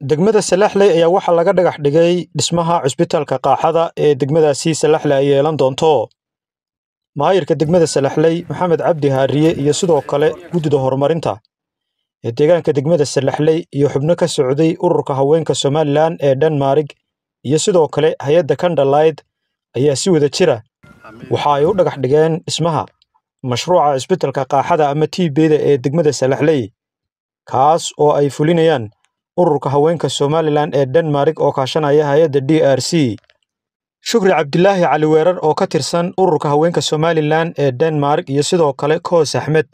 degmada salaxley ayaa waxaa laga dhagax dhigay dhismaha cusbitaalka qaaxada ee degmadaasi salaxley ay yeelan doonto maayirka degmada salaxley maxamed cabdi haariye iyo sidoo kale guddida horumarinta ee deegaanka degmada salaxley iyo xubno ka socday ururka haweenka somalilan ee dhanmarig iyo sidoo kale hay-adda kandhalayd ayaa si wada jira waxa ay u dhagax dhigeen dhismaha mashruuca cusbitalka qaaxada ama tiibeyda ee degmada salaxley kaas oo ay fulinayaan ururka haweenka somalilan ee dhanmarig oo kaashanaya hay-adda d r c shukri cabdilaahi cali weerar oo ka tirsan ururka haweenka somalilan ee denmark iyo sidoo kale koos axmed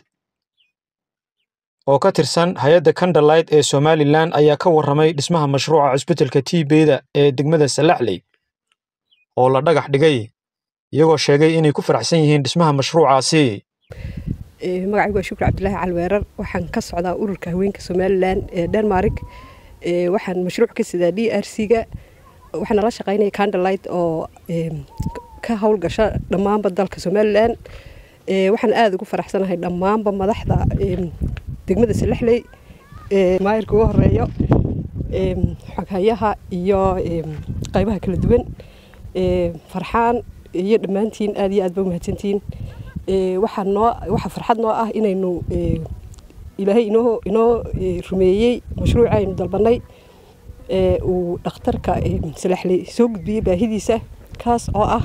oo ka tirsan hay-adda kandhalayd ee somalilan ayaa ka warramay dhismaha mashruuca cusbitalka tiibeyda ee degmada salaxley oo la dhagax dhigay iyagoo sheegay inay ku faraxsan yihiin dhismaha mashruucaasi magacaygu waa shukri cabdilaahi calweerar waxaan ka socdaa ururka haweenka somalilan ee denmark waxaan mashruuc ka sidaa d r c-ga waxaana la shaqaynaya candlelight oo ka howlgasha dhammaanba dalka somalilan waxaan aada ugu faraxsanahay dhammaanba madaxda degmada salaxley maayirka ugu horeeyo xoghayaha iyo qaybaha kala duwan farxaan iyo dhammaantiin aada iyo aad ba umahadsantihiin waxaa noo waxaa farxad noo ah inaynu ilaahay inoo inoo rumeeyey mashruuca aynu dalbanay uu dhakhtarka salaxley soo gudbiyey baahidiisa kaas oo ah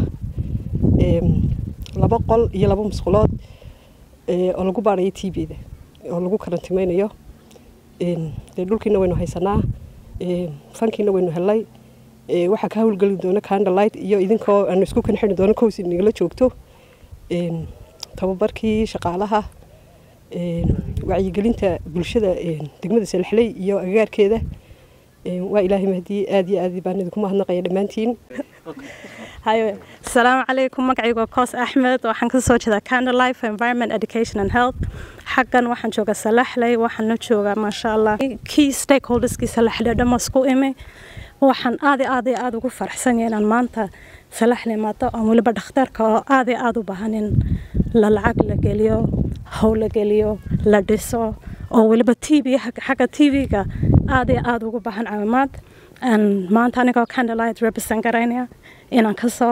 laba qol iyo laba musqulood oo lagu baarayo t b-da oo lagu karantimaynayo dee dhulkiina waynu haysanaa fankiina waynu helay waxaa ka howlgeli doona candlelight iyo idinkoo aanu isku kan xidhi doono kows nagala joogto tababarkii shaqaalaha wacyigelinta bulshada degmada salaxley iyo agagaarkeeda waa ilaahay mahdiye aad iyo aad baan idinku mahadnaqaya dhammaantiin asalaamu calaykum magacaygu waa koos axmed waxaan ka soo jeedaa candlelife environment education and health xaggan waxaan joogaa salaxley waxaan la joogaa maasha allah key stakeholderskii salaxley dhamma isku imi waxaan aad iyo aad iyo aada ugu faraxsanya inaan maanta salaxley maado aan weliba dhakhtarka oo aad iyo aada u baahanin la lacag la geliyo how la geliyo la dhiso oo weliba t v xagga t v-ga aad iyo aada ugu baahan caawimaad maanta anigoo candlelight represent garaynaya inaan kasoo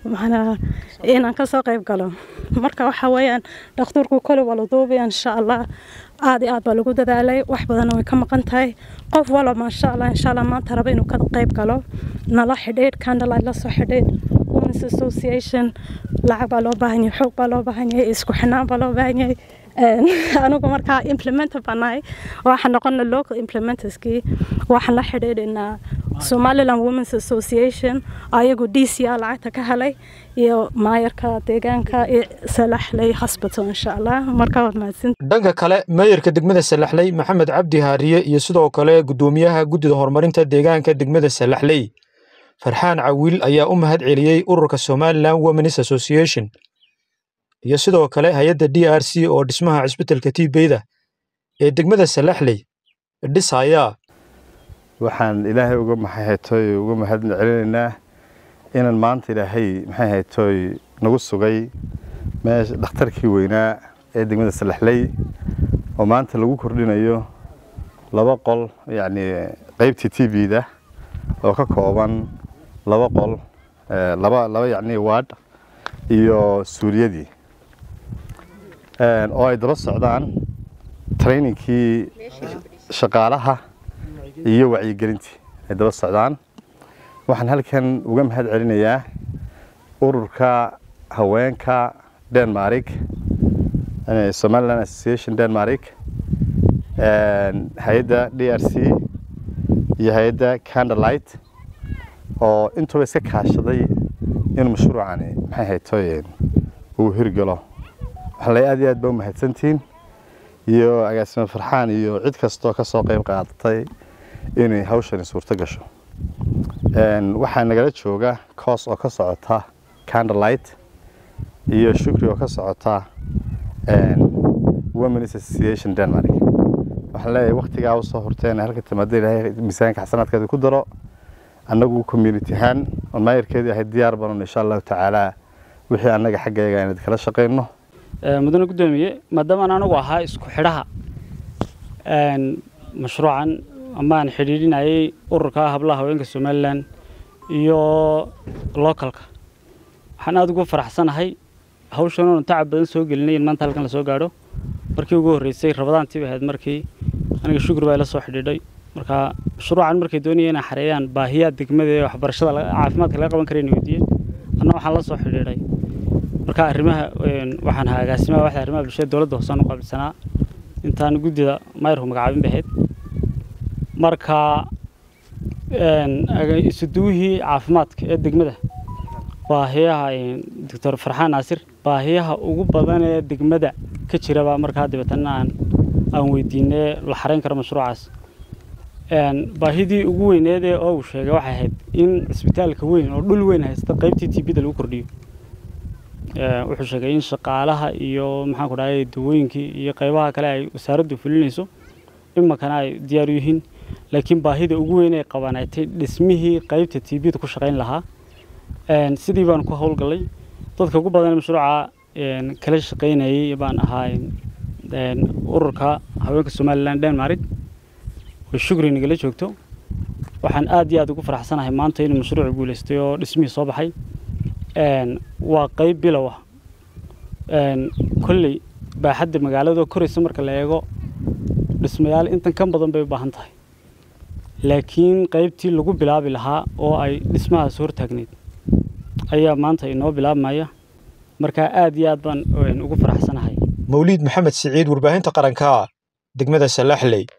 inaan kasoo qayb galo marka waxa weeyaan dhakhtarku kole waa la duubaya insha allah aad iyo aad baa lagu dadaalay wax badanna way ka maqan tahay qof walo maasha allah insha allah maanta raba inuu ka qayb galo nala xidhiidh candlelight la soo xidhiidh women's association lacag baa loo baahan yahay xoog baa loo baahan yahay isku xinaan baa loo baahan yahay anigu markaa implementer baan nahay waxaan noqona local implementerskii waxaan la xidhiidhinaa somaliland women's association ayagu d c a lacagta ka helay iyo maayarka deegaanka salaxley hospital insha allah markaa waad mahadsan dhanka kale maayarka degmada salaxley maxamed cabdi haariye iyo sidoo kale guddoomiyaha guddida horumarinta deegaanka degmada salaxley farxaan cawiil ayaa u mahad celiyey ururka somaliland women's association iyo sidoo kale hay-adda d r c oo dhismaha cisbitalka tiibeyda ee degmada salaxley dhisaya waxaan ilaahay uga maxayhaytooy uga mahad celinaynaa inaan maanta ilaahay maxay haytooy nagu sugay meesha dhakhtarkii weynaa ee degmada salaxley oo maanta lagu kordhinayo laba qol yacni qaybtii t v-da oo ka kooban laba qol laba laba yacni waadh iyo suuliyadii oo ay daba socdaan trainingkii shaqaalaha iyo wacyigelintii ay daba socdaan waxaan halkan uga mahad celinayaa ururka haweenka denmark somaliland association denmark hay-adda d r c iyo hay-adda candlelight oo intuba iska kaashaday inuu mashruucani maxay haytooyeen uu hirgalo waxaan lay aad iyo aad ba u mahadsantihiin iyo agaasimo farxaan iyo cid kastoo ka soo qayb qaadatay inay hawshani suurto gasho waxaa nagala jooga coos oo ka socota candlelight iyo shukri oo ka socota women's association denmark waxaan leeyahay waktigaa usoo horteen halka timaada ilaahay miisaanka xasanaadkeeda ku daro annagu community ahaan oon maayarkeedii ahayd diyaar banon insha allahu tacaala wixii annaga xaggeega inad kala shaqayno mudane guddoomiye maadaama aan anigu ahaa isku xidhaha mashruucan ama aan xidhiidhinayay ururka hablaha haweenka somalilan iyo localka waxaan aada ugu faraxsanahay hawshan oonu tacab badan soo gelinay in maanta halkan lasoo gaadho markii ugu horreysay rabadaantii bay ahayd markii aniga shukri baa ila soo xidhiidhay marka mashruucan markay doonayeen inay xareeyaan baahiyaha degmada ee waxbarashada caafimaadka laga qaban kara inay weydiiyeen anna waxaan la soo xidhiidhay marka arrimaha waxaan ahaa agaasimaha waxda arrimaha bulshada dowladda hoosaan u qaabilsanaa intaan guddida mayrku magacaabin bay ahayd marka isuduwihii caafimaadka ee degmada baahiyaha doctor farxaan naasir baahiyaha ugu badan ee degmada ka jiraba markaa dabeetana aan aan weydiinay la xareyn karo mashruucaas baahidii ugu weyneed ee oo uu sheegay waxay ahayd in cisbitaalka weyn oo dhul weyn haysta qaybtii tbda lagu kordhiyo wuxuu sheegay in shaqaalaha iyo maxaan ku dhahay dawooyinkii iyo qaybaha kale ay wasaaraddu fulinayso iminkana ay diyaar u yihiin laakiin baahida ugu weyn ee qabanaatay dhismihii qaybta tbda ku shaqayn lahaa sidii baan ku howlgallay dadka ugu badan mashruuca kala shaqaynayay baan ahaa ururka haweenka somalilan denmark oo shukri nagala joogto waxaan aad iyo aad ugu faraxsanahay maanta inuu mashruucu guulaystay oo dhismihii soo baxay waa qayb bilow ah kolley baaxadda magaalada koraysa marka la eego dhismayaal intan ka badan bay u baahan tahay laakiin qaybtii lagu bilaabi lahaa oo ay dhismahaas hortaagneyd ayaa maanta inoo bilaabmaya markaa aad iyo aad baan ugu faraxsanahay mawliid maxamed siciid warbaahinta qaranka degmada salaxley